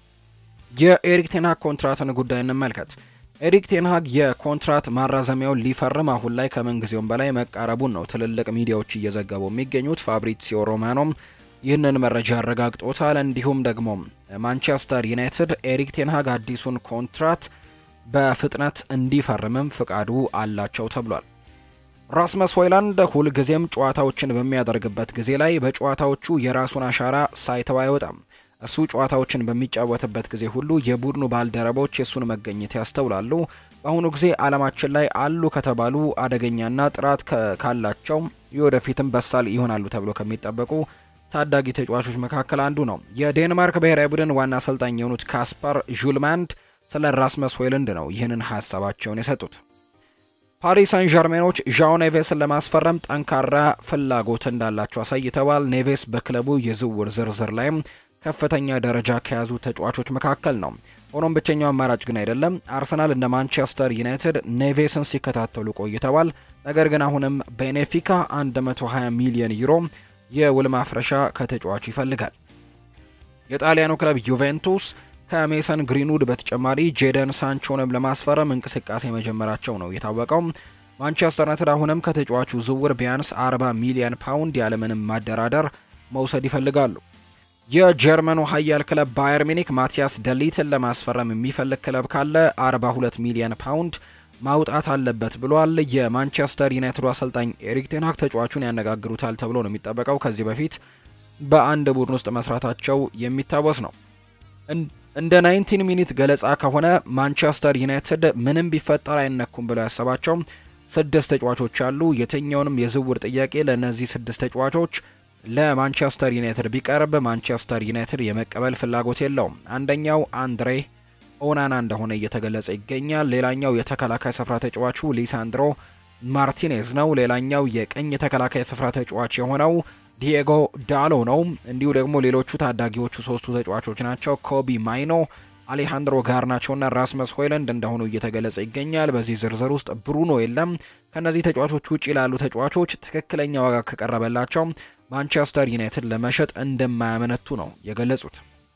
የኤሪክ ቴንሃግ ኮንትራትን ጉዳይ እንመልከት። ኤሪክ ቴንሃግ የኮንትራት ማራዘሚያውን ሊፈርም አሁን ላይ ከምንጊዜውም በላይ መቃረቡን ነው ትልልቅ ሚዲያዎች እየዘገቡ የሚገኙት። ፋብሪሲዮ ሮማኖም ይህንን መረጃ አረጋግጦታል። እንዲሁም ደግሞ ማንቸስተር ዩናይትድ ኤሪክ ቴንሃግ አዲሱን ኮንትራት በፍጥነት እንዲፈርምም ፍቃዱ አላቸው ተብሏል። ራስመስ ሆይላንድ ሁልጊዜም ጨዋታዎችን በሚያደርግበት ጊዜ ላይ በጨዋታዎቹ የራሱን አሻራ ሳይተው አይወጣም። እሱ ጨዋታዎችን በሚጫወትበት ጊዜ ሁሉ የቡድኑ ባልደረቦች የእሱን መገኘት ያስተውላሉ። በአሁኑ ጊዜ ዓለማችን ላይ አሉ ከተባሉ አደገኛና ጥራት ካላቸው የወደፊትም በሳል ይሆናሉ ተብሎ ከሚጠበቁ ታዳጊ ተጫዋቾች መካከል አንዱ ነው። የዴንማርክ ብሔራዊ ቡድን ዋና አሰልጣኝ የሆኑት ካስፐር ዡልማንድ ስለ ራስመስ ሆይሉንድ ነው ይህንን ሀሳባቸውን የሰጡት። ፓሪስ ሳን ዠርሜኖች ዣኦ ኔቬስን ለማስፈረም ጠንካራ ፍላጎት እንዳላቸው አሳይተዋል። ኔቬስ በክለቡ የዝውውር ዝርዝር ላይም ከፍተኛ ደረጃ ከያዙ ተጫዋቾች መካከል ነው። ሆኖም ብቸኛው አማራጭ ግን አይደለም። አርሰናል እንደ ማንቸስተር ዩናይትድ ኔቬስን ሲከታተሉ ቆይተዋል። ነገር ግን አሁንም ቤኔፊካ 120 ሚሊዮን ዩሮ የውል ማፍረሻ ከተጫዋቹ ይፈልጋል። የጣሊያኑ ክለብ ዩቬንቱስ ከሜሰን ግሪንውድ በተጨማሪ ጄደን ሳንቾንም ለማስፈረም እንቅስቃሴ መጀመራቸው ነው የታወቀው። ማንቸስተር ዩናይትድ አሁንም ከተጫዋቹ ዝውውር ቢያንስ 40 ሚሊዮን ፓውንድ ያለምንም ማደራደር መውሰድ ይፈልጋሉ። የጀርመኑ ኃያል ክለብ ባየር ሚኒክ ማቲያስ ደሊትን ለማስፈረም የሚፈልግ ክለብ ካለ 42 ሚሊዮን ፓውንድ ማውጣት አለበት ብሏል። የማንቸስተር ዩናይትዱ አሰልጣኝ ኤሪክ ቴንሃግ ተጫዋቹን ያነጋግሩታል ተብሎ ነው የሚጠበቀው። ከዚህ በፊት በአንድ ቡድን ውስጥ መስራታቸው የሚታወስ ነው። እንደ 19 ሚኒት ገለጻ ከሆነ ማንቸስተር ዩናይትድ ምንም ቢፈጠር አይነኩም ብለው ያሰባቸው ስድስት ተጫዋቾች አሉ። የትኛውንም የዝውውር ጥያቄ ለእነዚህ ስድስት ተጫዋቾች ለማንቸስተር ዩናይትድ ቢቀርብ ማንቸስተር ዩናይትድ የመቀበል ፍላጎት የለውም። አንደኛው አንድሬ ኦናና እንደሆነ እየተገለጸ ይገኛል። ሌላኛው የተከላካይ ስፍራ ተጫዋቹ ሊሳንድሮ ማርቲኔዝ ነው። ሌላኛው የቀኝ የተከላካይ ስፍራ ተጫዋች የሆነው ዲየጎ ዳሎ ነው። እንዲሁ ደግሞ ሌሎቹ ታዳጊዎቹ ሶስቱ ተጫዋቾች ናቸው። ኮቢ ማይኖ፣ አሌሃንድሮ ጋርናቾና ራስመስ ሆይለንድ እንደሆኑ እየተገለጸ ይገኛል። በዚህ ዝርዝር ውስጥ ብሩኖ የለም። ከነዚህ ተጫዋቾች ውጭ ላሉ ተጫዋቾች ትክክለኛ ዋጋ ከቀረበላቸው ማንቸስተር ዩናይትድ ለመሸጥ እንደማያመነቱ ነው የገለጹት።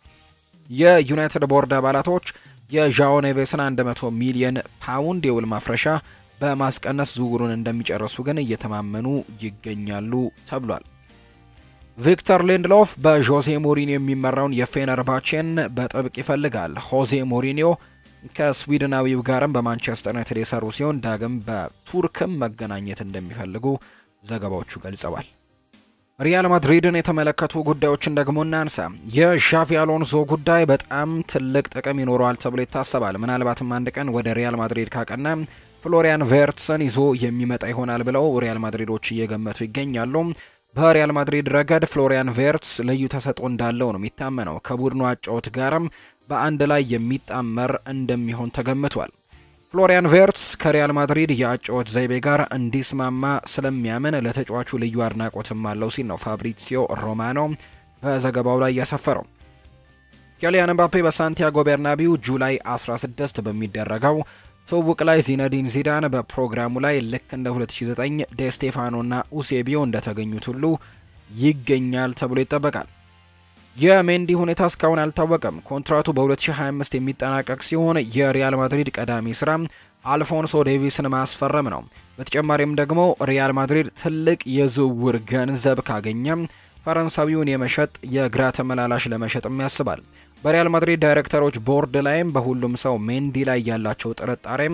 የዩናይትድ ቦርድ አባላቶች የዣኦ ኔቬስን 100 ሚሊዮን ፓውንድ የውል ማፍረሻ በማስቀነስ ዝውውሩን እንደሚጨርሱ ግን እየተማመኑ ይገኛሉ ተብሏል። ቪክተር ሊንድሎፍ በዦዜ ሞሪኒዮ የሚመራውን የፌነርባቼን በጥብቅ ይፈልጋል። ሆዜ ሞሪኒዮ ከስዊድናዊው ጋርም በማንቸስተር ዩናይትድ የሰሩ ሲሆን ዳግም በቱርክም መገናኘት እንደሚፈልጉ ዘገባዎቹ ገልጸዋል። ሪያል ማድሪድን የተመለከቱ ጉዳዮችን ደግሞ እናንሳ። የዣቪ አሎንዞ ጉዳይ በጣም ትልቅ ጥቅም ይኖረዋል ተብሎ ይታሰባል። ምናልባትም አንድ ቀን ወደ ሪያል ማድሪድ ካቀና ፍሎሪያን ቬርትስን ይዞ የሚመጣ ይሆናል ብለው ሪያል ማድሪዶች እየገመቱ ይገኛሉ። በሪያል ማድሪድ ረገድ ፍሎሪያን ቬርትስ ልዩ ተሰጥኦ እንዳለው ነው የሚታመነው። ከቡድኑ አጫወት ጋርም በአንድ ላይ የሚጣመር እንደሚሆን ተገምቷል። ፍሎሪያን ቬርትስ ከሪያል ማድሪድ የአጫወት ዘይቤ ጋር እንዲስማማ ስለሚያምን ለተጫዋቹ ልዩ አድናቆትም አለው ሲል ነው ፋብሪሲዮ ሮማኖ በዘገባው ላይ ያሰፈረው። ኪሊያን ምባፔ በሳንቲያጎ ቤርናቢው ጁላይ 16 በሚደረገው ትውውቅ ላይ ዚነዲን ዚዳን በፕሮግራሙ ላይ ልክ እንደ 2009 ዴስቴፋኖና ኡሴቢዮ እንደተገኙት ሁሉ ይገኛል ተብሎ ይጠበቃል። የሜንዲ ሁኔታ እስካሁን አልታወቀም። ኮንትራቱ በ2025 የሚጠናቀቅ ሲሆን የሪያል ማድሪድ ቀዳሚ ስራ አልፎንሶ ዴቪስን ማስፈረም ነው። በተጨማሪም ደግሞ ሪያል ማድሪድ ትልቅ የዝውውር ገንዘብ ካገኘም ፈረንሳዊውን የመሸጥ የግራ ተመላላሽ ለመሸጥም ያስባል። በሪያል ማድሪድ ዳይሬክተሮች ቦርድ ላይም በሁሉም ሰው ሜንዲ ላይ ያላቸው ጥርጣሬም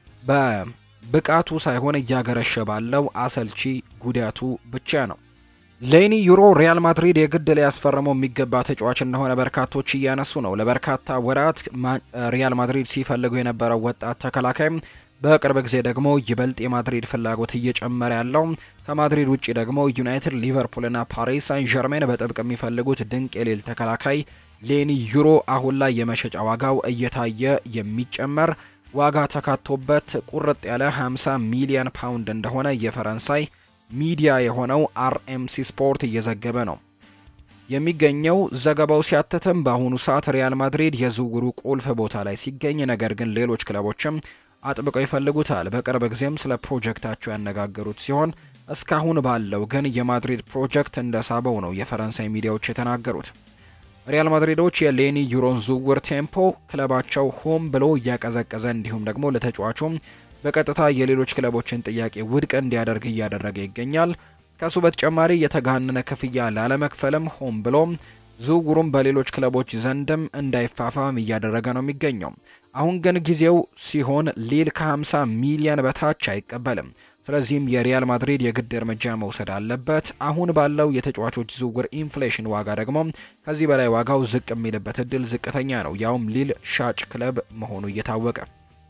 በብቃቱ ሳይሆን እያገረሸ ባለው አሰልቺ ጉዳቱ ብቻ ነው። ሌኒ ዩሮ ሪያል ማድሪድ የግድ ሊያስፈርመው የሚገባ ተጫዋች እንደሆነ በርካቶች እያነሱ ነው። ለበርካታ ወራት ሪያል ማድሪድ ሲፈልጉ የነበረው ወጣት ተከላካይ በቅርብ ጊዜ ደግሞ ይበልጥ የማድሪድ ፍላጎት እየጨመረ ያለው ከማድሪድ ውጭ ደግሞ ዩናይትድ፣ ሊቨርፑልና ፓሪስ ሳን ዠርሜን በጥብቅ የሚፈልጉት ድንቅ የሌል ተከላካይ ሌኒ ዩሮ አሁን ላይ የመሸጫ ዋጋው እየታየ የሚጨመር ዋጋ ተካቶበት ቁርጥ ያለ 50 ሚሊዮን ፓውንድ እንደሆነ የፈረንሳይ ሚዲያ የሆነው አርኤምሲ ስፖርት እየዘገበ ነው የሚገኘው። ዘገባው ሲያትትም በአሁኑ ሰዓት ሪያል ማድሪድ የዝውውሩ ቁልፍ ቦታ ላይ ሲገኝ፣ ነገር ግን ሌሎች ክለቦችም አጥብቀው ይፈልጉታል። በቅርብ ጊዜም ስለ ፕሮጀክታቸው ያነጋገሩት ሲሆን እስካሁን ባለው ግን የማድሪድ ፕሮጀክት እንደሳበው ነው የፈረንሳይ ሚዲያዎች የተናገሩት። ሪያል ማድሪዶች የሌኒ ዩሮን ዝውውር ቴምፖ ክለባቸው ሆም ብሎ እያቀዘቀዘ እንዲሁም ደግሞ ለተጫዋቹም በቀጥታ የሌሎች ክለቦችን ጥያቄ ውድቅ እንዲያደርግ እያደረገ ይገኛል። ከሱ በተጨማሪ የተጋነነ ክፍያ ላለመክፈልም ሆም ብሎ ዝውውሩም በሌሎች ክለቦች ዘንድም እንዳይፋፋም እያደረገ ነው የሚገኘው። አሁን ግን ጊዜው ሲሆን ሊል ከ50 ሚሊዮን በታች አይቀበልም። ስለዚህም የሪያል ማድሪድ የግድ እርምጃ መውሰድ አለበት። አሁን ባለው የተጫዋቾች ዝውውር ኢንፍሌሽን ዋጋ ደግሞ ከዚህ በላይ ዋጋው ዝቅ የሚልበት እድል ዝቅተኛ ነው፣ ያውም ሊል ሻጭ ክለብ መሆኑ እየታወቀ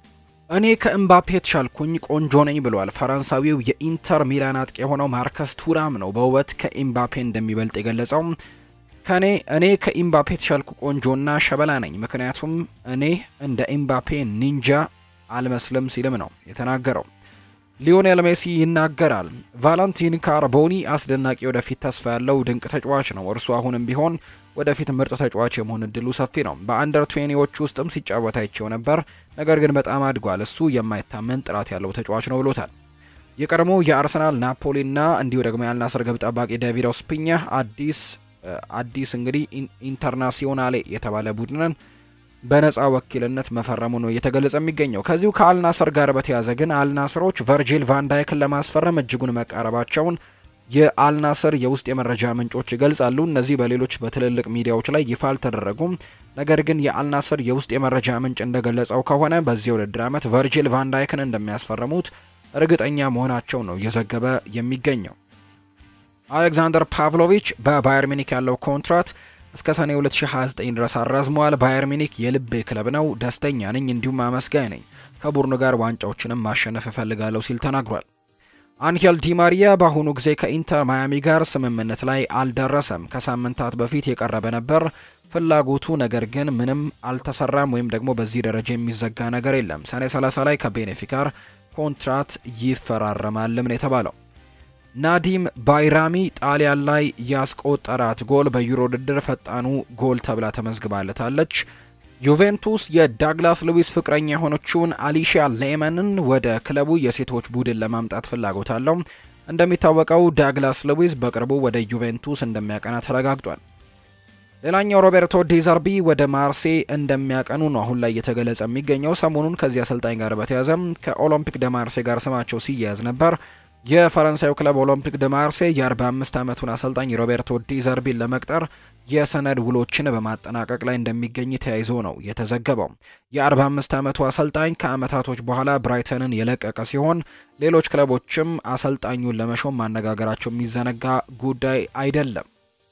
እኔ ከኤምባፔ የተሻልኩኝ ቆንጆ ነኝ ብሏል። ፈረንሳዊው የኢንተር ሚላን አጥቂ የሆነው ማርከስ ቱራም ነው በውበት ከኤምባፔ እንደሚበልጥ የገለጸው። ከኔ እኔ ከኤምባፔ የተሻልኩ ቆንጆና ሸበላ ነኝ፣ ምክንያቱም እኔ እንደ ኤምባፔ ኒንጃ አልመስልም ሲልም ነው የተናገረው። ሊዮኔል ሜሲ ይናገራል። ቫለንቲን ካርቦኒ አስደናቂ ወደፊት ተስፋ ያለው ድንቅ ተጫዋች ነው። እርሱ አሁንም ቢሆን ወደፊት ምርጥ ተጫዋች የመሆን እድሉ ሰፊ ነው። በአንደር ትዌኒዎች ውስጥም ሲጫወት አይቼው ነበር፣ ነገር ግን በጣም አድጓል። እሱ የማይታመን ጥራት ያለው ተጫዋች ነው ብሎታል። የቀድሞ የአርሰናል ናፖሊና እንዲሁ ደግሞ የአልናስር ግብ ጠባቂ ዳቪድ ኦስፒኛ አዲስ አዲስ እንግዲህ ኢንተርናሲዮናሌ የተባለ ቡድንን በነፃ ወኪልነት መፈረሙ ነው እየተገለጸ የሚገኘው። ከዚሁ ከአልናስር ጋር በተያዘ ግን አልናስሮች ቨርጂል ቫንዳይክን ለማስፈረም እጅጉን መቃረባቸውን የአልናስር የውስጥ የመረጃ ምንጮች ይገልጻሉ። እነዚህ በሌሎች በትልልቅ ሚዲያዎች ላይ ይፋ አልተደረጉም። ነገር ግን የአልናስር የውስጥ የመረጃ ምንጭ እንደገለጸው ከሆነ በዚህ የውድድር ዓመት ቨርጂል ቫንዳይክን እንደሚያስፈርሙት እርግጠኛ መሆናቸው ነው እየዘገበ የሚገኘው። አሌክዛንደር ፓቭሎቪች በባየር ሚኒክ ያለው ኮንትራት እስከ ሰኔ 2029 ድረስ አራዝመዋል። ባየር ሚኒክ የልቤ ክለብ ነው፣ ደስተኛ ነኝ፣ እንዲሁም አመስጋኝ ነኝ። ከቡድኑ ጋር ዋንጫዎችንም ማሸነፍ እፈልጋለሁ ሲል ተናግሯል። አንሄል ዲማሪያ በአሁኑ ጊዜ ከኢንተር ማያሚ ጋር ስምምነት ላይ አልደረሰም። ከሳምንታት በፊት የቀረበ ነበር ፍላጎቱ፣ ነገር ግን ምንም አልተሰራም ወይም ደግሞ በዚህ ደረጃ የሚዘጋ ነገር የለም። ሰኔ 30 ላይ ከቤኔፊካር ኮንትራት ይፈራረማልም ነው የተባለው። ናዲም ባይራሚ ጣሊያን ላይ ያስቆጠራት ጎል በዩሮ ውድድር ፈጣኑ ጎል ተብላ ተመዝግባለታለች። ዩቬንቱስ የዳግላስ ሉዊስ ፍቅረኛ የሆነችውን አሊሺያ ሌመንን ወደ ክለቡ የሴቶች ቡድን ለማምጣት ፍላጎት አለው። እንደሚታወቀው ዳግላስ ሉዊስ በቅርቡ ወደ ዩቬንቱስ እንደሚያቀና ተረጋግጧል። ሌላኛው ሮቤርቶ ዲዘርቢ ወደ ማርሴ እንደሚያቀኑ ነው አሁን ላይ እየተገለጸ የሚገኘው። ሰሞኑን ከዚህ አሰልጣኝ ጋር በተያዘ ከኦሎምፒክ ደ ማርሴ ጋር ስማቸው ሲያያዝ ነበር። የፈረንሳዩ ክለብ ኦሎምፒክ ደ ማርሴ የ45 ዓመቱን አሰልጣኝ ሮቤርቶ ዲዘርቢን ለመቅጠር የሰነድ ውሎችን በማጠናቀቅ ላይ እንደሚገኝ ተያይዞ ነው የተዘገበው። የ45 ዓመቱ አሰልጣኝ ከዓመታቶች በኋላ ብራይተንን የለቀቀ ሲሆን ሌሎች ክለቦችም አሰልጣኙን ለመሾም ማነጋገራቸው የሚዘነጋ ጉዳይ አይደለም።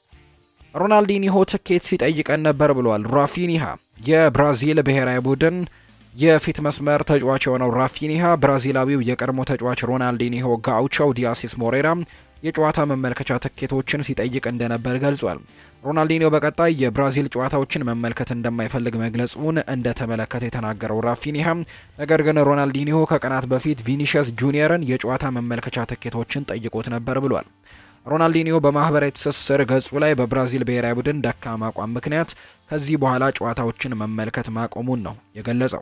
ሮናልዲኒሆ ትኬት ሲጠይቀን ነበር ብሏል ራፊኒሃ። የብራዚል ብሔራዊ ቡድን የፊት መስመር ተጫዋች የሆነው ራፊኒሃ ብራዚላዊው የቀድሞ ተጫዋች ሮናልዲኒሆ ጋውቻው ዲያሲስ ሞሬራ የጨዋታ መመልከቻ ትኬቶችን ሲጠይቅ እንደነበር ገልጿል። ሮናልዲኒዮ በቀጣይ የብራዚል ጨዋታዎችን መመልከት እንደማይፈልግ መግለጹን እንደተመለከተ የተናገረው ራፊኒሃ ነገር ግን ሮናልዲኒሆ ከቀናት በፊት ቪኒሽስ ጁኒየርን የጨዋታ መመልከቻ ትኬቶችን ጠይቆት ነበር ብሏል። ሮናልዲኒዮ በማህበራዊ ትስስር ገጹ ላይ በብራዚል ብሔራዊ ቡድን ደካማ አቋም ምክንያት ከዚህ በኋላ ጨዋታዎችን መመልከት ማቆሙን ነው የገለጸው።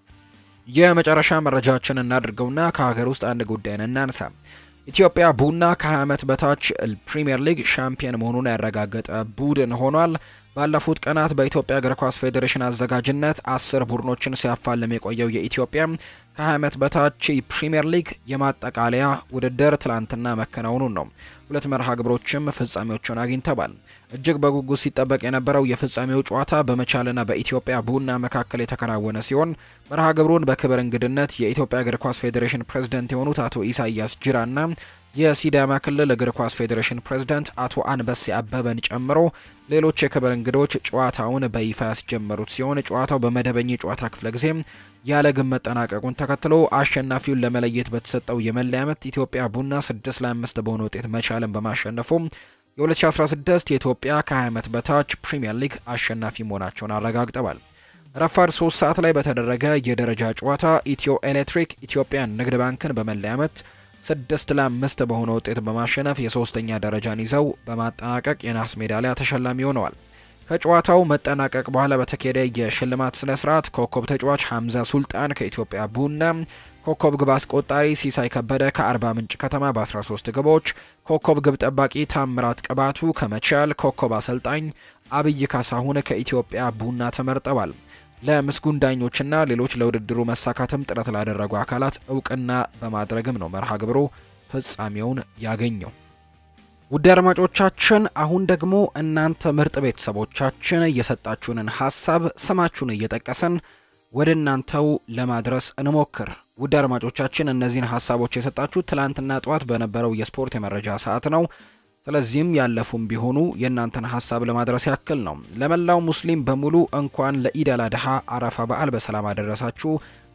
የመጨረሻ መረጃችን እናድርገውና ከሀገር ውስጥ አንድ ጉዳይን እናንሳ። ኢትዮጵያ ቡና ከ20 ዓመት በታች ፕሪምየር ሊግ ሻምፒየን መሆኑን ያረጋገጠ ቡድን ሆኗል። ባለፉት ቀናት በኢትዮጵያ እግር ኳስ ፌዴሬሽን አዘጋጅነት አስር ቡድኖችን ሲያፋልም የቆየው የኢትዮጵያ ከ20 ዓመት በታች ፕሪምየር ሊግ የማጠቃለያ ውድድር ትላንትና መከናወኑን ነው። ሁለት መርሃ ግብሮችም ፍጻሜዎቹን አግኝተዋል። እጅግ በጉጉት ሲጠበቅ የነበረው የፍጻሜው ጨዋታ በመቻልና በኢትዮጵያ ቡና መካከል የተከናወነ ሲሆን መርሃ ግብሩን በክብር እንግድነት የኢትዮጵያ እግር ኳስ ፌዴሬሽን ፕሬዝዳንት የሆኑት አቶ ኢሳያስ ጅራና የሲዳማ ክልል እግር ኳስ ፌዴሬሽን ፕሬዝዳንት አቶ አንበሴ አበበን ጨምሮ ሌሎች የክብር እንግዶች ጨዋታውን በይፋ ያስጀመሩት ሲሆን ጨዋታው በመደበኛ የጨዋታ ክፍለ ጊዜ ያለ ግብ መጠናቀቁን ተከትሎ አሸናፊውን ለመለየት በተሰጠው የመለያ ምት ኢትዮጵያ ቡና 6 ለ5 በሆነ ውጤት መቻልን በማሸነፉ የ2016 የኢትዮጵያ ከ20 ዓመት በታች ፕሪምየር ሊግ አሸናፊ መሆናቸውን አረጋግጠዋል። ረፋድ 3 ሰዓት ላይ በተደረገ የደረጃ ጨዋታ ኢትዮ ኤሌክትሪክ ኢትዮጵያን ንግድ ባንክን በመለያ ምት ስድስት ለአምስት በሆነ ውጤት በማሸነፍ የሶስተኛ ደረጃን ይዘው በማጠናቀቅ የናስ ሜዳሊያ ተሸላሚ ሆነዋል። ከጨዋታው መጠናቀቅ በኋላ በተካሄደ የሽልማት ስነ ስርዓት ኮከብ ተጫዋች ሐምዛ ሱልጣን ከኢትዮጵያ ቡና፣ ኮከብ ግብ አስቆጣሪ ሲሳይ ከበደ ከአርባ ምንጭ ከተማ በ13 ግቦች፣ ኮከብ ግብ ጠባቂ ታምራት ቅባቱ ከመቻል፣ ኮከብ አሰልጣኝ አብይ ካሳሁን ከኢትዮጵያ ቡና ተመርጠዋል። ለምስጉን ዳኞችና ሌሎች ለውድድሩ መሳካትም ጥረት ላደረጉ አካላት እውቅና በማድረግም ነው መርሃ ግብሩ ፍጻሜውን ያገኘው። ውድ አድማጮቻችን አሁን ደግሞ እናንተ ምርጥ ቤተሰቦቻችን እየሰጣችሁንን ሀሳብ ስማችሁን እየጠቀሰን ወደ እናንተው ለማድረስ እንሞክር። ውድ አድማጮቻችን እነዚህን ሀሳቦች የሰጣችሁ ትላንትና ጠዋት በነበረው የስፖርት የመረጃ ሰዓት ነው። ስለዚህም ያለፉም ቢሆኑ የእናንተን ሀሳብ ለማድረስ ያክል ነው። ለመላው ሙስሊም በሙሉ እንኳን ለኢድ አል አድሃ አረፋ በዓል በሰላም አደረሳችሁ።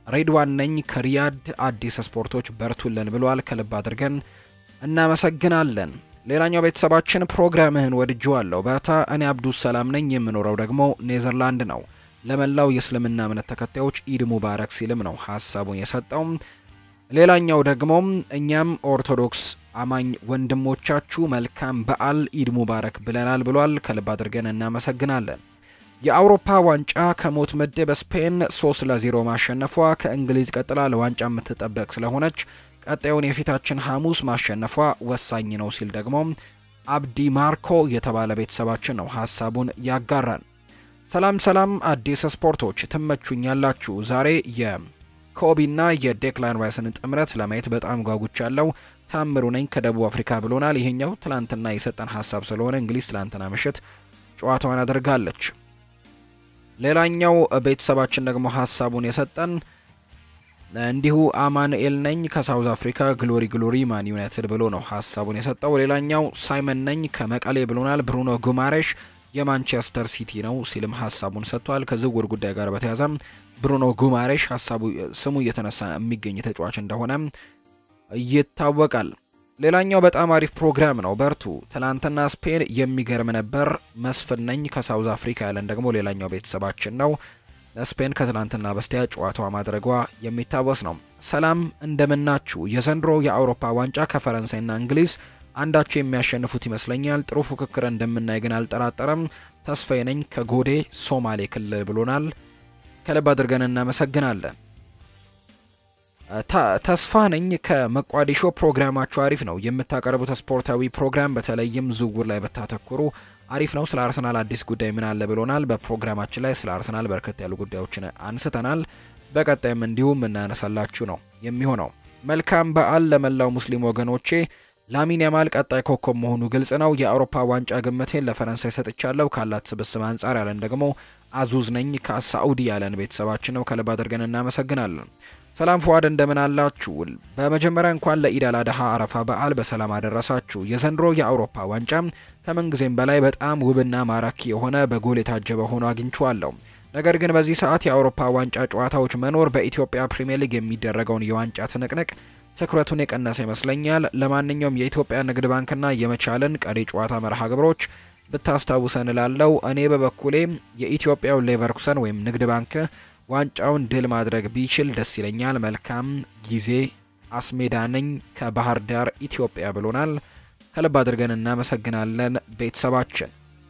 ሬድዋን ነኝ ከሪያድ አዲስ ስፖርቶች በርቱልን ብሏል። ከልብ አድርገን እናመሰግናለን። ሌላኛው ቤተሰባችን ፕሮግራምህን ወድጄዋለሁ በታ እኔ አብዱስ ሰላም ነኝ የምኖረው ደግሞ ኔዘርላንድ ነው። ለመላው የእስልምና እምነት ተከታዮች ኢድ ሙባረክ ሲልም ነው ሀሳቡን የሰጠው። ሌላኛው ደግሞ እኛም ኦርቶዶክስ አማኝ ወንድሞቻችሁ መልካም በዓል ኢድ ሙባረክ ብለናል ብሏል። ከልብ አድርገን እናመሰግናለን። የአውሮፓ ዋንጫ ከሞት ምድብ ስፔን 3 ለ0 ማሸነፏ ከእንግሊዝ ቀጥላ ለዋንጫ የምትጠበቅ ስለሆነች ቀጣዩን የፊታችን ሐሙስ ማሸነፏ ወሳኝ ነው ሲል ደግሞ አብዲ ማርኮ የተባለ ቤተሰባችን ነው ሀሳቡን ያጋራል። ሰላም ሰላም አዲስ ስፖርቶች ትመቹኛላችሁ። ዛሬ የኮቢና የዴክላን ራይስን ጥምረት ለማየት በጣም ጓጉቻለሁ። ታምሩ ነኝ ከደቡብ አፍሪካ ብሎናል። ይሄኛው ትላንትና የሰጠን ሀሳብ ስለሆነ እንግሊዝ ትላንትና ምሽት ጨዋታዋን አድርጋለች። ሌላኛው ቤተሰባችን ደግሞ ሀሳቡን የሰጠን እንዲሁ አማኑኤል ነኝ ከሳውዝ አፍሪካ ግሎሪ ግሎሪ ማን ዩናይትድ ብሎ ነው ሀሳቡን የሰጠው። ሌላኛው ሳይመን ነኝ ከመቀሌ ብሎናል። ብሩኖ ጉማሬሽ የማንቸስተር ሲቲ ነው ሲልም ሀሳቡን ሰጥቷል። ከዝውውር ጉዳይ ጋር በተያያዘ ብሩኖ ጉማሬሽ ሀሳቡ ስሙ እየተነሳ የሚገኝ ተጫዋች እንደሆነ ይታወቃል። ሌላኛው በጣም አሪፍ ፕሮግራም ነው፣ በርቱ። ትናንትና ስፔን የሚገርም ነበር። መስፍን ነኝ ከሳውዝ አፍሪካ ያለን ደግሞ ሌላኛው ቤተሰባችን ነው። ስፔን ከትናንትና በስቲያ ጨዋታዋ ማድረጓ የሚታወስ ነው። ሰላም እንደምናችሁ። የዘንድሮ የአውሮፓ ዋንጫ ከፈረንሳይና እንግሊዝ አንዳቸው የሚያሸንፉት ይመስለኛል። ጥሩ ፉክክር እንደምናይ ግን አልጠራጠረም። ተስፋዬ ነኝ ከጎዴ ሶማሌ ክልል ብሎናል። ከልብ አድርገን እናመሰግናለን። ተስፋ ነኝ ከመቋዲሾ ፕሮግራማችሁ አሪፍ ነው። የምታቀርቡት ስፖርታዊ ፕሮግራም በተለይም ዝውውር ላይ በታተኩሩ አሪፍ ነው። ስለ አርሰናል አዲስ ጉዳይ ምን አለ ብሎናል። በፕሮግራማችን ላይ ስለ አርሰናል በርከት ያሉ ጉዳዮችን አንስተናል። በቀጣይም እንዲሁም እናነሳላችሁ ነው የሚሆነው። መልካም በዓል ለመላው ሙስሊም ወገኖቼ። ላሚን ያማል ቀጣይ ኮከብ መሆኑ ግልጽ ነው። የአውሮፓ ዋንጫ ግምቴን ለፈረንሳይ ሰጥቻለሁ ካላት ስብስብ አንጻር ያለን ደግሞ አዙዝ ነኝ ከሳዑዲ ያለን ቤተሰባችን ነው። ከልብ አድርገን እናመሰግናለን። ሰላም ፉአድ እንደምን አላችሁ? በመጀመሪያ እንኳን ለኢድ አል አድሃ አረፋ በዓል በሰላም አደረሳችሁ። የዘንድሮ የአውሮፓ ዋንጫ ከምንጊዜም በላይ በጣም ውብና ማራኪ የሆነ በጎል የታጀበ ሆኖ አግኝቼዋለሁ። ነገር ግን በዚህ ሰዓት የአውሮፓ ዋንጫ ጨዋታዎች መኖር በኢትዮጵያ ፕሪምየር ሊግ የሚደረገውን የዋንጫ ትንቅንቅ ትኩረቱን የቀነሰ ይመስለኛል። ለማንኛውም የኢትዮጵያ ንግድ ባንክና የመቻልን ቀሪ ጨዋታ መርሃ ግብሮች ብታስታውሰን እላለሁ። እኔ በበኩሌ የኢትዮጵያው ሌቨርኩሰን ወይም ንግድ ባንክ ዋንጫውን ድል ማድረግ ቢችል ደስ ይለኛል። መልካም ጊዜ። አስሜዳ ነኝ ከባህር ዳር ኢትዮጵያ ብሎናል። ከልብ አድርገን እናመሰግናለን ቤተሰባችን።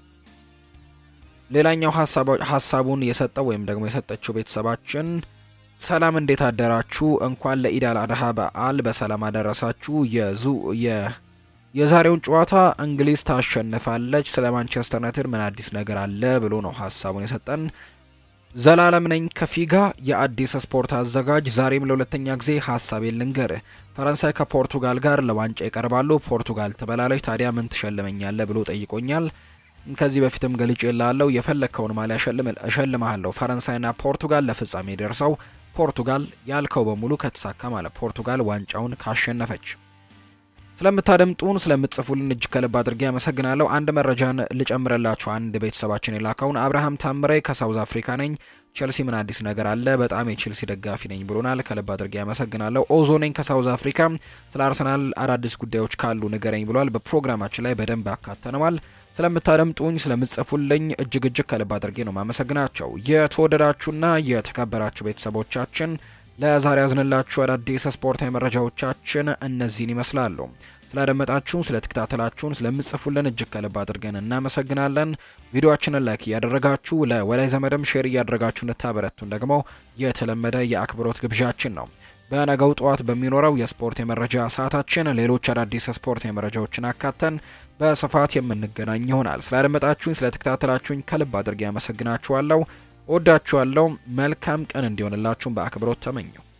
ሌላኛው ሀሳቡን የሰጠው ወይም ደግሞ የሰጠችው ቤተሰባችን ሰላም እንዴት አደራችሁ? እንኳን ለኢድ አል አድሃ በዓል በሰላም አደረሳችሁ። የዙ የዛሬውን ጨዋታ እንግሊዝ ታሸንፋለች። ስለ ማንቸስተር ዩናይትድ ምን አዲስ ነገር አለ ብሎ ነው ሀሳቡን የሰጠን። ዘላለም ነኝ ከፊጋ የአዲስ ስፖርት አዘጋጅ። ዛሬም ለሁለተኛ ጊዜ ሀሳቤን ልንገርህ። ፈረንሳይ ከፖርቱጋል ጋር ለዋንጫ ይቀርባሉ። ፖርቱጋል ትበላለች። ታዲያ ምን ትሸልመኛለህ ብሎ ጠይቆኛል። ከዚህ በፊትም ገልጬ ላለው የፈለግከውን ማሊያ እሸልምሃለሁ። ፈረንሳይና ፖርቱጋል ለፍጻሜ ደርሰው ፖርቱጋል ያልከው በሙሉ ከተሳካ ማለት ፖርቱጋል ዋንጫውን ካሸነፈች። ስለምታደምጡን ስለምትጽፉልን እጅግ ከልብ አድርጌ ያመሰግናለሁ። አንድ መረጃን ልጨምረላችሁ። አንድ ቤተሰባችን የላከውን አብርሃም ታምሬ ከሳውዝ አፍሪካ ነኝ። ቼልሲ ምን አዲስ ነገር አለ? በጣም የቼልሲ ደጋፊ ነኝ ብሎናል። ከልብ አድርጌ ያመሰግናለሁ። ኦዞ ነኝ ከሳውዝ አፍሪካ። ስለ አርሰናል አዳዲስ ጉዳዮች ካሉ ንገረኝ ብሏል። በፕሮግራማችን ላይ በደንብ ያካተነዋል። ስለምታደምጡኝ ስለምትጽፉልኝ እጅግ እጅግ ከልብ አድርጌ ነው ማመሰግናቸው። የተወደዳችሁና የተከበራችሁ ቤተሰቦቻችን ለዛሬ ያዝንላችሁ አዳዲስ ስፖርታዊ መረጃዎቻችን እነዚህን ይመስላሉ። ስላደመጣችሁን፣ ስለተከታተላችሁን፣ ስለምጽፉልን እጅግ ከልብ አድርገን እናመሰግናለን። ቪዲዮአችንን ላይክ እያደረጋችሁ ለወላይ ዘመድም ሼር እያደረጋችሁ እንድታበረቱን ደግሞ የተለመደ የአክብሮት ግብዣችን ነው። በነገው ጠዋት በሚኖረው የስፖርት የመረጃ ሰዓታችን ሌሎች አዳዲስ ስፖርት የመረጃዎችን አካተን በስፋት የምንገናኝ ይሆናል። ስላደመጣችሁኝ፣ ስለተከታተላችሁኝ ከልብ አድርጌ ያመሰግናችኋለሁ። ወዳችኋለሁ። መልካም ቀን እንዲሆንላችሁም በአክብሮት ተመኘው።